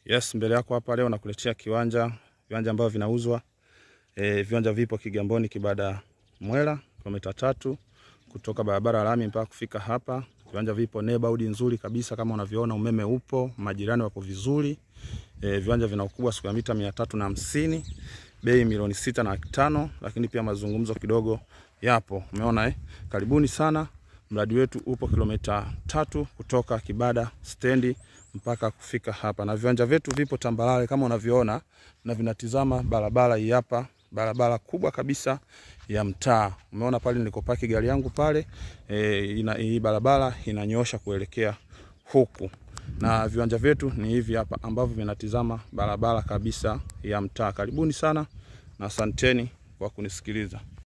Yes, mbele yako hapa leo nakuletea kiwanja, viwanja ambavyo vinauzwa. E, viwanja vipo Kigamboni Kibada Mwela, kilomita tatu kutoka barabara ya lami mpaka kufika hapa. Viwanja vipo neighborhood nzuri kabisa kama unavyoona, umeme upo, majirani wako vizuri. E, viwanja vina ukubwa square mita mia tatu na hamsini, bei milioni sita na laki tano, lakini pia mazungumzo kidogo yapo. Umeona eh? Karibuni sana. Mradi wetu upo kilomita tatu kutoka Kibada stendi mpaka kufika hapa, na viwanja vyetu vipo tambalale kama unavyoona, na vinatizama barabara hii hapa, barabara kubwa kabisa ya mtaa. Umeona pale nilikopaki gari yangu pale, e, ina, hii barabara inanyosha kuelekea huku, na viwanja vyetu ni hivi hapa ambavyo vinatizama barabara kabisa ya mtaa. Karibuni sana na asanteni kwa kunisikiliza.